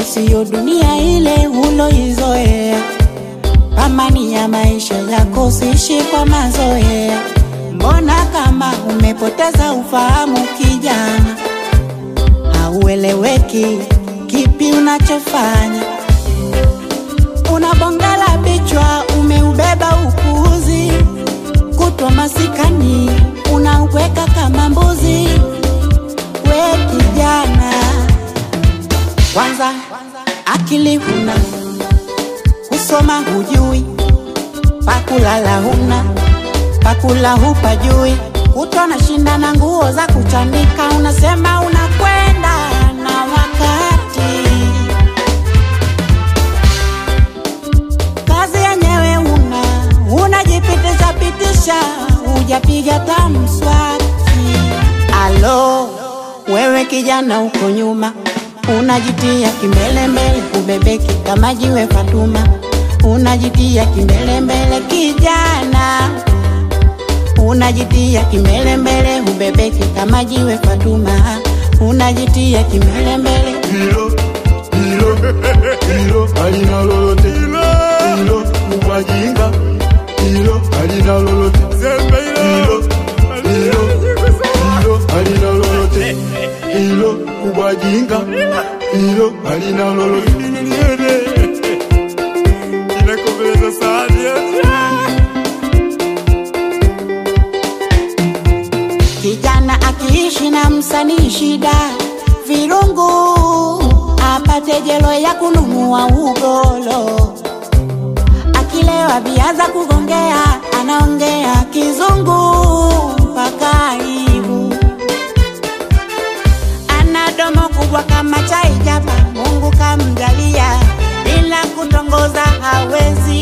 siyo dunia ile uloizoea. Amani ya maisha yako sishi kwa mazoea. Mbona kama umepoteza ufahamu kijana, haueleweki kipi unachofanya. Unabongela bichwa, umeubeba upuuzi, kutwa masikani unauweka kama mbuzi. We kijana, kwanza akili huna, kusoma hujui, pakulala huna, pakula hupajui, kutwa na shinda na nguo za kuchanika, unasema unakwenda na wakati. Kazi yenyewe una, unajipitisha pitisha, hujapiga tamswaki. Alo, wewe kijana uko nyuma, unajitia kimbelembele, ubebeki kama jiwe Fatuma, unajitia kimbelembele kijana, unajitia kimbelembele, ubebeki kama jiwe Fatuma, unajitia kimbelembele. hilo hilo hilo halina lolote hilo ubwajinga hilo halina lolote hilo hilo hilo halina lolote hilo ubwajinga hilo halina lolote inakomeleza sana Kijana akiishi na msanii shida, virungu apate jelo ya kununua ugolo. Akilewa biaza kugongea, anaongea kizungu mpaka aibu. Ana domo kubwa kama chai japa, Mungu kamjalia, ila kutongoza hawezi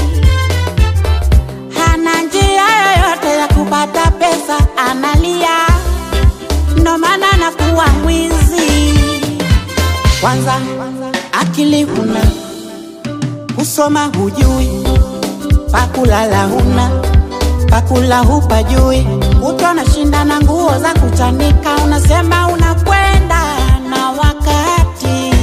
hana njia yoyote ya kupata pesa, analia, ndo maana anakuwa mwizi. Kwanza akili huna, kusoma hujui, pakulala huna, pakula hupajui, kutwa na shinda na nguo za kuchanika, unasema unakwenda na wakati.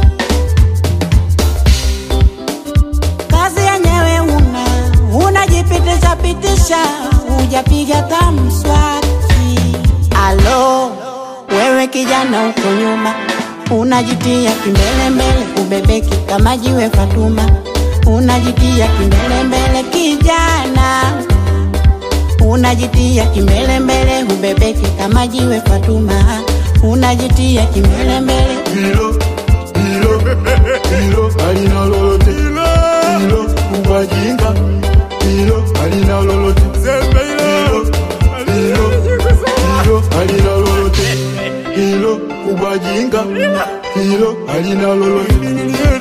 kazi yenyewe una unajipitisha pitisha, hujapiga tamswaki. Alo, wewe kijana uko nyuma, unajitia kimbelembele, ubebeki kama jiwe Fatuma, unajitia kimbelembele kijana, unajitia kimbelembele, ubebeki kama jiwe Fatuma, unajitia kimbelembele. hilo hilo hilo halina lolote hilo ubwajinga hilo halina lolote hilo hilo hilo halina lolote hilo ubwajinga hilo halina lolote